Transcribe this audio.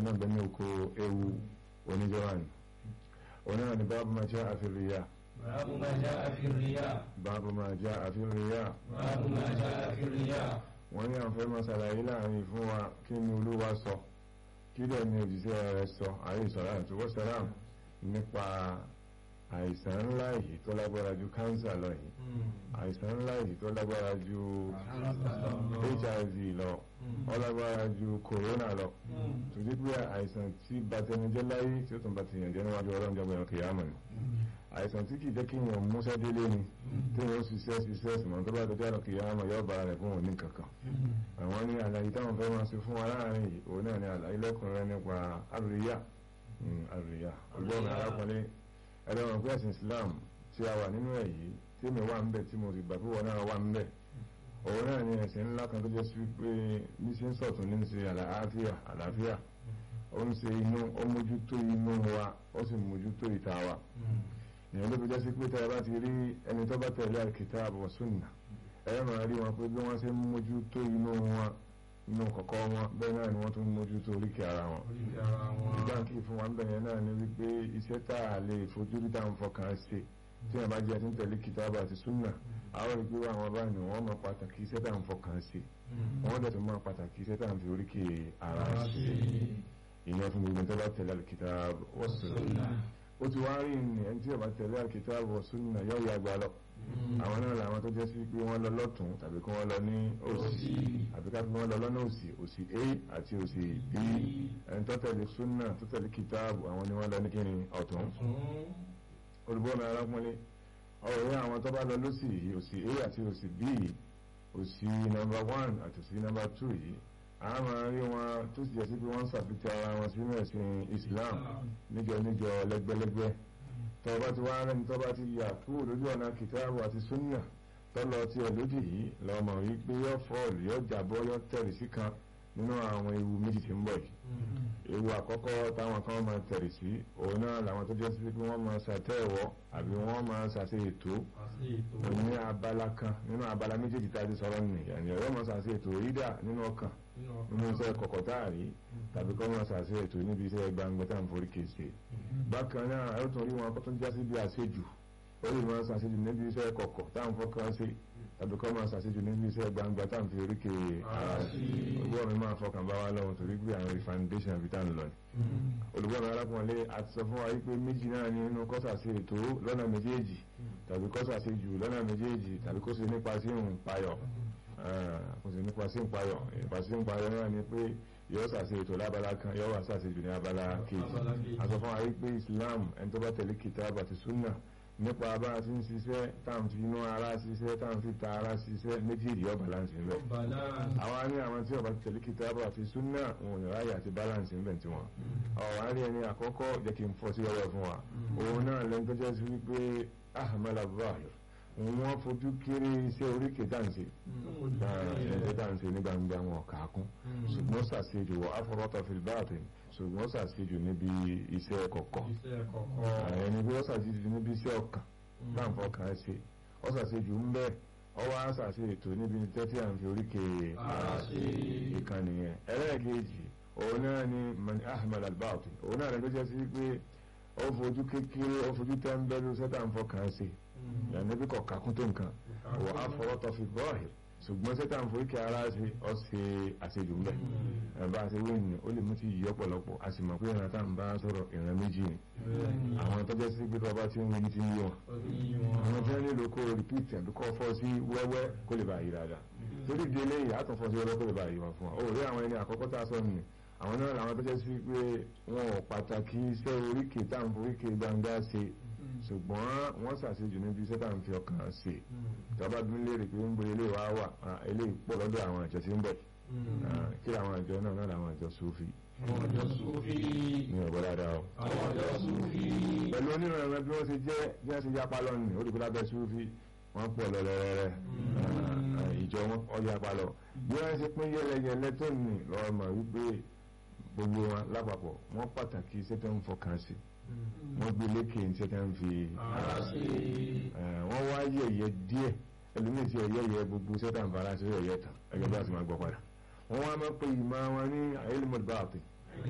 náà bẹ ní oko ewu oníjọba ni oníwà ní báàbù máa jẹ́ àfihàn باب ما جاء في الرياء báàbù máa jẹ́ àfihàn باب ما جاء في الرياء wọ́n ní àwọn fẹ́ máa ṣàlàyé láàrin fún wa kí ni olúwa sọ kí dẹ̀ ni òjíṣẹ́ rẹ̀ sọ àyè sọ̀rọ̀ àti wọ́sàràm nípa àìsàn ńlá yìí tó lágbára ju kánsà lọ yìí àìsàn ńlá yìí tó lágbára ju hiv lọ ó lágbára ju corona lọ tòjú pé àìsàn tí batẹnijẹ́ láyé tí ó tún batẹnijẹ́ jẹ́ níwájú ọlọ́run jẹ́ bọ̀yàn kìyàmọ̀ ni àìsàn tí kìí jẹ́ kí èèyàn múṣẹ́ délé ni tí wọ́n ṣiṣẹ́ ṣiṣẹ́ ṣùgbọ́n tó bá dọjọ́ àlọ́ kìyàmọ̀ yóò bára rẹ̀ fún òní kankan àwọn ní àlàyé táwọn fẹ́ máa ṣe fún wa láàrin yìí òun náà ní àlàyé lẹ́kùnrin nípa àríyá àríyá ọgbọ́n arákùnrin ẹlẹ́wọ̀n pé ẹ̀sìn Islam tí a wà nínú ẹ̀ yìí tí mi wà ń bẹ̀ tí mo sì gbà pé wọn náà wà ń bẹ̀ òun náà ní ẹ̀sìn ńlá kan tó jẹ́ sí pé ní ṣe ń sọ̀tún ní ṣe àlàáfíà àlàáfíà ó ń ṣe inú ó mójútó inú wa ó sì mójútó ìta wa ìyẹn ló fi jẹ́ sí pé tẹ́ ẹ bá ti rí ẹni tó bá tẹ̀lé al-kitab wa sunnah ẹ máa rí wọn pé bí wọ́n ṣe ń mójútó inú wọn inú kọ̀kọ́ wọn bẹ́ẹ̀ náà ni wọ́n tún mójútó oríkèé ara wọn ìgbà kí fún wa ń bẹ̀rẹ̀ náà ni wípé iṣẹ́ tá a lè fojú rí tá à ń fọkàn ṣe tí wọ́n bá jẹ́ tí ń tẹ̀lé kìtàbà àti súnà àwọn ìgbé àwọn báyìí wọ́n máa pàtàkì iṣẹ́ tá à ń fọkàn ṣe wọ́n dẹ̀ tún máa pàtàkì iṣẹ́ tá à ń fi oríkèé ara ṣe ìyẹn fún gbogbo tó bá tẹ̀lé al-kitab wa sunnah ó ti wá rí ní ẹni tí ó bá tẹ̀lé al-kitab wa sunnah yóò yà gbà lọ àwọn náà làwọn tó jẹ́ sí pé wọ́n lọ lọ́tún tàbí kí wọ́n lọ ní òsì àbí ká fi wọ́n lọ lọ́nà òsì òsì a àti òsì b ẹni tó tẹ̀lé súnà tó tẹ̀lé kìtáàbù àwọn ni wọ́n lọ ní kíni ọ̀tún olùbọ́nà arákùnrin ọ̀rẹ́ àwọn tó bá lọ lọ́sì yìí òsì a àti òsì b òsì nọ́mbà one àti òsì nọ́mbà two yìí a máa rí wọn tó sì jẹ́ sí pé wọ́n ń ṣàfihàn ara wọn sínú ẹ̀sìn Islam níjọ níjọ lẹ́gbẹ́lẹ́gbẹ́ tọba ti wá rẹni tọba ti yà kúrò lójú ọ̀nà kìtàbù àti súnà tọ́lọ tí ẹ lójì yìí lọ́mọ wípé yọ fọ́ọ̀lù yọ jàbọ́ yọ tẹ̀rì sí kan nínú àwọn ewu méjì tí ń bọ̀ yìí ewu àkọ́kọ́ táwọn kan máa tẹ̀rì sí òun náà làwọn tó jẹ́ sí pé wọ́n máa ṣàtẹ̀wọ́ àbí wọ́n máa ṣàṣe ètò ní abala kan nínú abala méjèèjì tá a ti sọ̀rọ̀ nìyẹn yọ máa ṣàṣe ètò rídà nínú ọkàn nínú iṣẹ́ kọ̀kọ̀ táàrí tàbí kọ́ máa ṣàṣe ètò níbi iṣẹ́ gbangba tá à ń forí kéṣe bákan náà ẹ tún rí wọn kó tún já sí bí àṣejù ó lè máa ṣàṣejù níbi iṣẹ́ kọ̀kọ̀ tá à ń fọkàn ṣe tàbí kọ́ máa ṣàṣejù níbi iṣẹ́ gbangba tá à ń fi orí ké ara sí olùgbọ́n mi máa fọkàn bá wa lọ́wọ́ torí pé àwọn foundation àbí tá à ń lọ ni olùgbọ́n mi arákùnrin àti sọ fún wa wípé méjì náà ní inú kọ́sà sí ètò lọ́nà méjèèjì tàbí kọ́sà sí jù lọ́nà méjèèjì tàbí kó ṣe nípa sí òun payọ̀ kò sì nípa sí ìpayọ̀ ìpa sí ìpayọ̀ náà ni pé yóò ṣàṣe ètò lábala kan yóò wá ṣàṣe jù ní abala kejì a sọ fún wa wípé Islam ẹni tó bá tẹ̀lé kìtàbù àti súnà nípa bá a ti ń ṣiṣẹ́ táwọn fi inú ara ṣiṣẹ́ táwọn fi ta ara ṣiṣẹ́ méjèèjì yóò balance ń bẹ̀. àwa ní àwọn tí ó bá tẹ̀lé kìtàbù àti súnà wọn ò ní ráyè àti balance ń bẹ̀ tí wọn. ọ̀wá rí ẹni àkọ́kọ́ jẹ́ kí n fọ́ sí ọwọ́ fún wa òun náà lẹ́nu tó jẹ́ sí wípé ahmed abdulrahman wọ́n fojú kéré iṣẹ́ oríkè dáǹsì ẹ̀ẹ́dẹ́ dáǹsì ní gbangba wọn kàákún ṣùgbọ́n ṣàṣejù wọ afọwọ́tọ̀ fìlbáàtì ṣùgbọ́n ṣàṣejù níbi iṣẹ́ kọ̀kọ̀ ẹni bí wọ́n ṣàṣejù níbi iṣẹ́ ọkàn láǹfọ̀ kan ṣe ọ ṣàṣejù ń bẹ́ẹ̀ ọwọ́ á ṣàṣe ètò níbi tẹ́tí à ń fi oríkè ìkànnì yẹn ẹlẹ́ẹ̀kejì òun náà ni mani ahmed albaati òun náà rẹ̀ tó jẹ́ sí pé ó fojú kékeré ó fojú tẹ́ńbẹ́lú sẹ́tà ń fọkàn ṣe yàrá bí kọ̀ọ̀ká kún tó nǹkan wọ́n á fọwọ́ tọ́ fi bọ́ọ̀hì ṣùgbọ́n sẹ́tà ń forí kí ara ṣe ọ́ ṣe àṣejù ńbẹ ẹ̀bá ṣe wé ní ó lè mú ti yí ọ̀pọ̀lọpọ̀ a sì mọ̀ pé ìran tá à ń bá sọ̀rọ̀ ìran méjì ni àwọn tó jẹ́ sí pé tọ́ba tí ń wí ní ti ń yí wọn àwọn tí wọ́n nílò kó rìpíìtì àbí kó fọ́ sí wẹ́wẹ́ kó lè bá yí dáadáa torí di eléyìí àtún fọ́ sí wẹ́wẹ́ kó lè bá yí wọn fún wa ó rí àwọn ẹni àkọ́kọ́ tá a sọ nìyẹn àwọn náà làwọn tó jẹ́ sí pé wọn ò pàtàkì iṣẹ́ oríkèé tá à ń foríkèé gbangba ṣe ṣùgbọ́n wọ́n ṣàṣejù níbi iṣẹ́ tá à ń fi ọkàn ṣe ìjọba bí ń léèrè pé ń bo ilé wa wà eléyìí pọ̀ lọ́dọ̀ àwọn ìjọ tí ń bẹ̀ kí àwọn ìjọ náà náà làwọn ìjọ Sufi àwọn ọjọ́ Sufi ní ọ̀gbọ́ dáadáa o. àwọn ọjọ́ Sufi pẹ̀lú onírànlọ́wọ́ bí wọ́n ṣe jẹ́ bí wọ́n ṣe yapa lọ́nà ó dìbò lábẹ́ Sufi wọ́n pọ̀ lọ́lẹ́rẹ́rẹ́ ìjọ wọn ọjà palọ̀ bí wọ́n ṣe pín yẹlẹyẹlẹ tó nì lọ́wọ́ mọ̀ wípé gbogbo wọn lápapọ̀ wọ́n pàtàkì iṣẹ́ tó ń fọkàn sí wọ́n gbé lékè iṣẹ́ tó ń fi ara sí wọ́n wá yẹ̀yẹ́ díẹ̀ ẹlòmíì tí ẹ̀yẹ́ gbogbo iṣẹ́ tó ń fara sí ẹ̀yẹ́ tán ẹgbẹ́ bá ti máa gbọ́ padà wọ́n wá máa pe ìmọ̀ wọn ní ilmul batin